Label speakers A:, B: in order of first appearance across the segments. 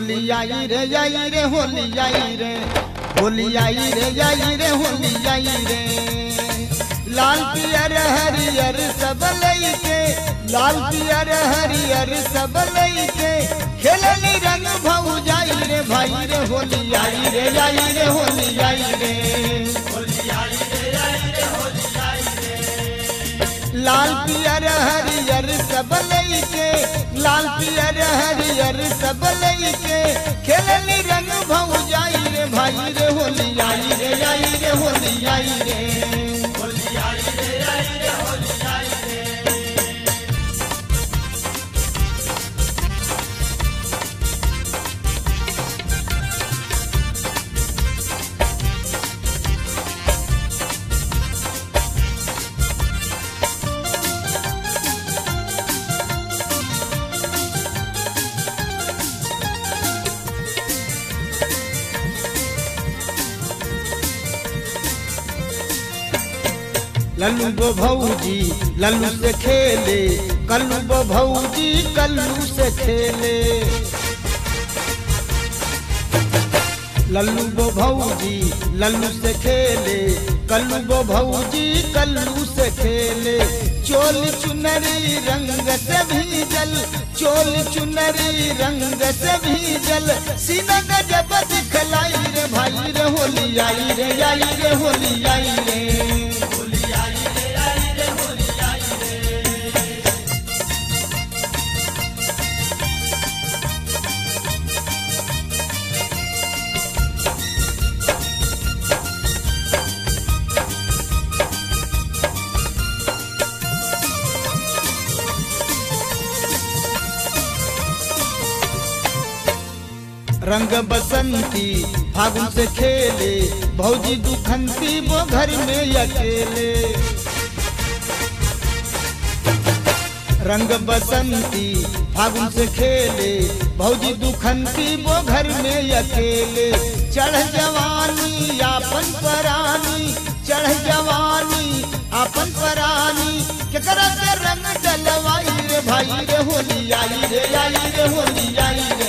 A: होली आई रे आई रे होली आई रे होली आई रे आई रे होली आई रे लाल पियर हरियर सब लईके लाल पियर हरियर सब लईके खेलनी रंग भऊ जाई रे भाई रे होली आई रे आई रे होली आई रे लाल पियर हरियर सब लईके लाल पियर हरियर सब लईके खेलनी रंग भऊ जाई रे भाई रे होली आई रे आई रे होली आई रे लल्लू गो भौजी लल्लू से खेले कल्लू गो भौजी कल्लू से खेले लल्लू गो भौजी लल्लू से खेले कल्लू गो भौजी कल्लू से खेले चोल चुनरी रंग से भीजल चोल चुनरी रंग से भीजल सीना गजब दिखलाई रे भाई रे होली आई रे आई रे होली आई रे रंग बसंती फागुन से खेले भौजी दुखंती वो घर में अकेले रंग बसंती फागुन से खेले भौजी दुखंती वो घर में अकेले चढ़ जवानी आपन परानी चढ़ जवानी आपन परानी केकरा से रंग डलवाई रे भाई रे होली आई रे आई रे होली आई रे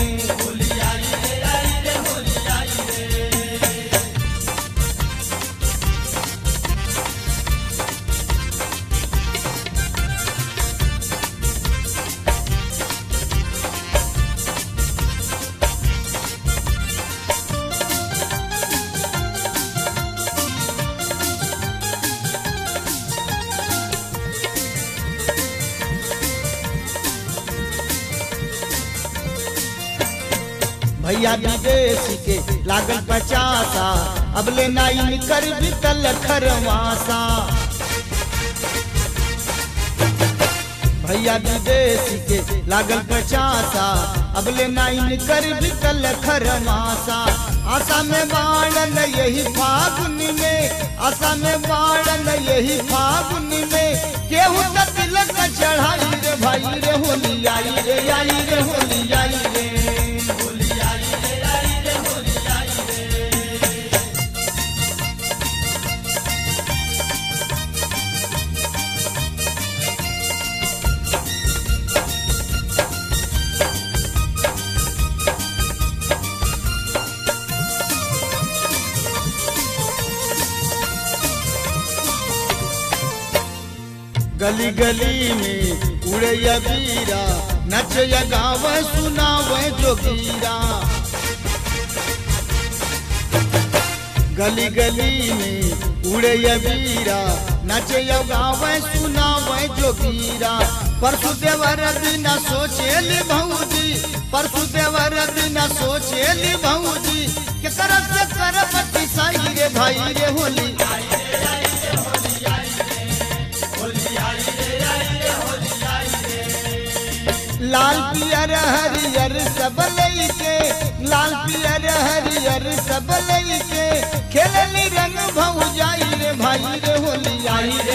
A: भैया विदेशी के लागल पचासा अब ले नाइन कर बितल खरवासा भैया विदेशी के लागल पचासा अब ले नाइन कर बितल खरवासा आशा में बाणन यही फागुन में आशा में बाणन यही फागुन में केहू त तिलक चढ़ाई रे भाई रे होली आई रे आई रे होली आई रे गली गली में उड़ैया बीरा नचया गाव सुनावे जोगीरा गली गली में उड़ैया बीरा नचया गाव सुनावे जोगीरा परसु देवर बिना सोचेल भौजी परसु देवर बिना सोचेल भौजी के तरफ से करब साई रे भाई रे होली लाल पियर हरियर सब लईके लाल पियर हरियर सब लईके खेलनी रंग भऊ जाई रे भाई रे होली आई रे